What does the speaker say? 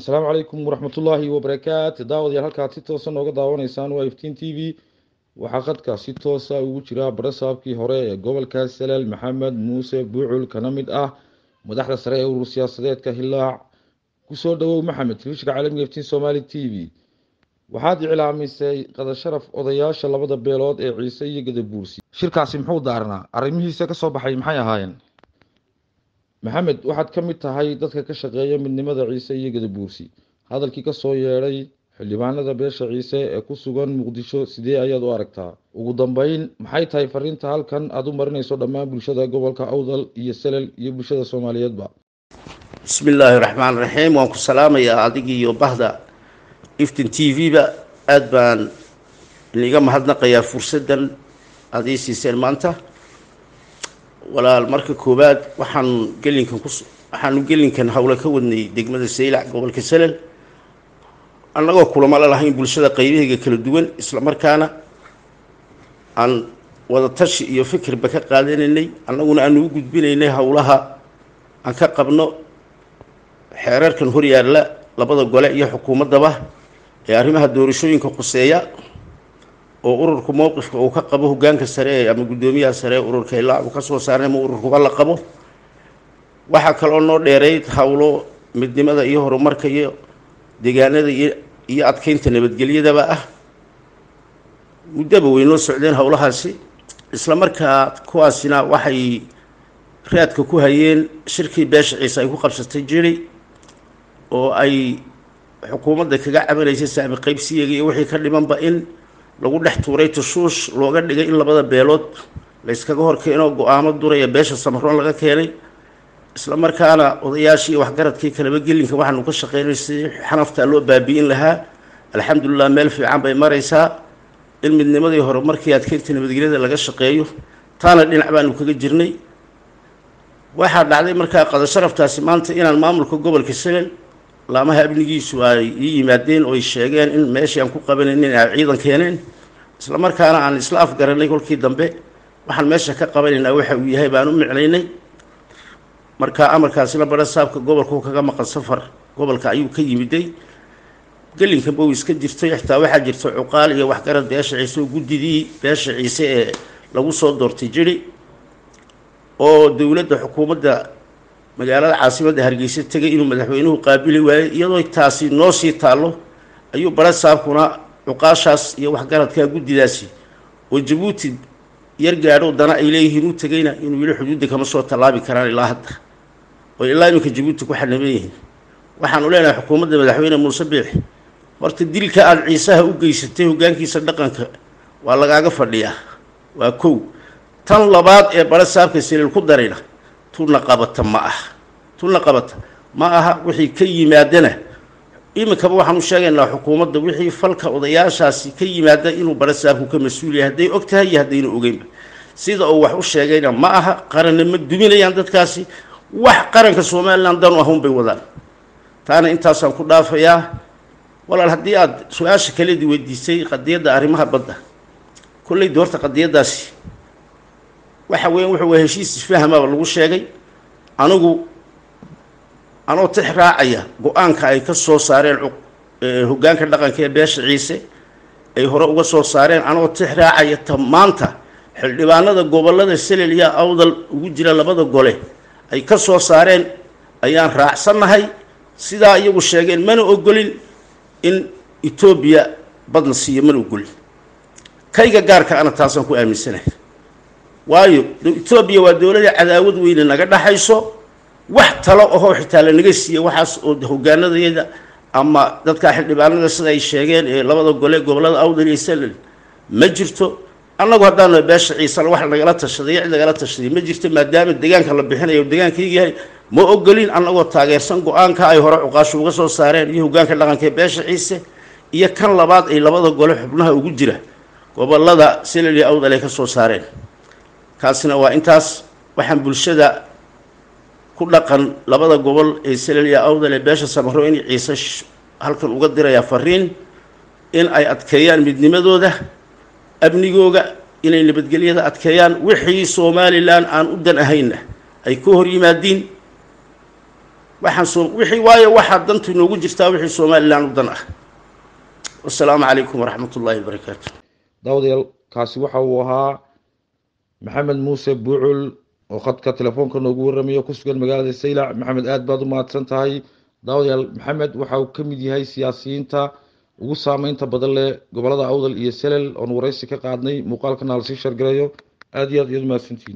asalaamu calaykum waraxmatullaahi wabarakaatu daawadayaal halkaad si toosa nooga daawanaysaan waa iftiin t v waxaa qadka si toosa ugu jira barasaabkii hore ee gobolka saleel maxamed muuse buucul kana mid ah madaxda sare ee urur siyaasadeedka hilaac kusoo dhawow maxamed telefishinka caalamiga iftiin somaali t v waxaad iclaamisay qadasharaf odayaasha labada beelood ee ciise iyo gadabuursi shirkaasi muxuu daarnaa arrimihiisa kasoo baxay maxay ahaayeen maxamed waxaad ka mid tahay dadka ka shaqeeya midnimada ciise iyo gadabuursi hadalkii kasoo yeedhay xildhibaanada beesha ciise ee ku sugan muqdisho sidee ayaad u aragtaa ugu dambeyn maxay tahay fariinta halkan aada u marinayso dhammaan bulshada gobolka awdal iyo salel iyo bulshada soomaaliyeedba bismi illaahi raxmaan raxiim waan ku salaamayaa adigii iyo bahda iftin t v-ba aada baan iniga mahadnaqayaa fursaddan aada ii siiseen maanta walaal marka koowaad waxaan gelinkan ku waxaanu gelinkan howle ka wadnay degmada saylac gobolka salel annagoo kulamo la lahayn bulshada qaybaheega kala duwan isla markaana aan wada tashi iyo fikirba ka qaadanaynay annaguna aanu u gudbinaynay howlaha aan ka qabno xeerarkan horyaalla labada gole iyo xukuumaddaba ee arrimaha doorashooyinka khuseeya oo ururku mowqifka uu ka qabo hogaanka sare ama guddoomiyaha sare ee ururka ilaa uu ka soo saarnay ma ururkuba la qabo waxaa kaloo noo dheerayd howlo midnimada iyo horumarka iyo deegaanada iyo iyo adkeynta nabadgelyadaba ah muddaba way noo socdeen howlahaasi isla markaa kuwaasina waxay raadka ku hayeen shirkii beesha ciise ay ku qabsatay jiri oo ay xukuumadda kaga cabanaysay saami qaybsiyaga iyo wixii ka dhimanba in lagu dhex tuuray tushuush looga dhigay in labada beelood layskaga hor keeno go-aamo duraya beesha samaroon laga keenay isla markaana odayaashii waxgaradkii kalaba gelinka waxaanu ka shaqeynay si xanaftaa loo baabi'in lahaa alxamdulilah meel fiican bay maraysaa in midnimadii hore markii adkeynta nabadgelyada laga shaqeeyo taana dhinac baanu kaga jirnay waxaa dhacday markaa qadasharaftaasi maanta inaan maamulka gobolka salel laamaha amnigiisu ay ii yimaadeen oo ay sheegeen in meeshii aan ku qabanaynin ay ciidan keeneen isla markaana aan isla afgaranay kolkii dambe waxaan meesha ka qabanaynaa waxa uu yahay baan u micnaynay marka amarkaasina bara saabka gobolku kaga maqan safar gobolka ayuu ka yimiday gelinkanba uu iska jirtay xitaa waxaa jirta cuqaal iyo waxgarad beesha ciise oo guddidii beesha ciise ee lagu soo doortay jiri oo dowladda xukuumadda magaalada caasimadda hargeysa tegay inuu madaxweynuhu qaabili waayey iyadoo taasi noo sii taallo ayuu bara saabkuna cuqaashaas iyo waxgaradka guddidaasi oo jabuuti yar gaadho dana ay leeyihiin u tegayna inuu yidhi xuduudda kama soo tallaabi karaan ilaa hadda oo ilaa iminka jabuuti ku xanaban yihiin waxaanu leenahay xukuumadda madaxweyne muuse biix horta dilka aada ciisaha u geysatay hoggaankiisa dhaqanka waa lagaaga fadhiyaa waa kow tan labaad ee bara saabka saliil ku darayna tunna qabata ma aha tunna qabata ma aha wixii ka yimaadana iminkaba waxaan u sheegaynaa xukuumadda wixii falka odayaashaasi ka yimaada inuu bara saabku ka mas-uul yahay hadday og tahay iyo haddayna ogeynba sida uu wax u sheegayna ma aha qaranna ma duminayaan dadkaasi wax qaranka somalilan danu ahun bay wadaan taana intaasaan ku dhaafayaa walaal haddii aada su-aasha kaledii weydiisay qadiyadda arrimaha badda kolleyda horta qadiyaddaasi waxa weyan wuxuu waa heshiis isfahmaba lagu sheegay anigu anoo tix raacaya go-aanka ay ka soo saareen hoggaanka dhaqanka ee beesha ciise ay hore uga soo saareen anoo tix raacaya ta maanta xildhibaanada gobollada selel iyo awdal ugu jira labada gole ay ka soo saareen ayaan raacsannahay sidaa iyagu sheegeen mana ogolin in etoobiya badna siiyo mana ogolin kayga gaarka ana taasaan ku aaminsanahay waayo etoobiya waa dowlada cadaawad weyne naga dhaxayso wax talo ahoo xitaa lanaga siiya waxaas oo hogaanadayada ama dadka xildhibaanada sida ay sheegeen ee labada gole gobolada awdal iyo salel ma jirto annagu haddaanu beesha ciisana wax nagala tashaday cid nagala tashaday ma jirto maadaama deegaanka la bixinayo deegaankayga yahay ma ogolin annagoo taageersan go-aanka ay hore cuqaasho uga soo saareen iyo hogaanka dhaqanka ee beesha ciise iyo kan labaad ay labada gole xubnaha ugu jira gobolada salel iyo awdal ay ka soo saareen kaasina waa intaas waxaan bulshada ku dhaqan labada gobol ee salel iyo awdal ee beesha samaro in ciise halkan uga dirayaa fariin in ay adkeeyaan midnimadooda amnigooga inay nabadgelyada adkeeyaan wixii somalilan aan u dan ahaynna ay ka hor yimaadiin waxaan soo wixii waayo waxaa dantu inoogu jirtaa wixii somalilan u dan ah wasalaamu calaykum waraxmat ullaahi wabarakaatu daawadayaal kaasi waxa uu ahaa maxamed muuse buucul oo khadka telefoonka noogu warramayo ku sugan magaalada saylac maxamed aada baad u mahadsan tahay daawadayaal maxamed waxa uu ka mid yahay siyaasiyiinta ugu saameynta badan leh gobolada awdal iyo selel oon waraysi ka qaadnay muuqaalkana lasii shargalayo aada iyo aad iyaad mahadsantihin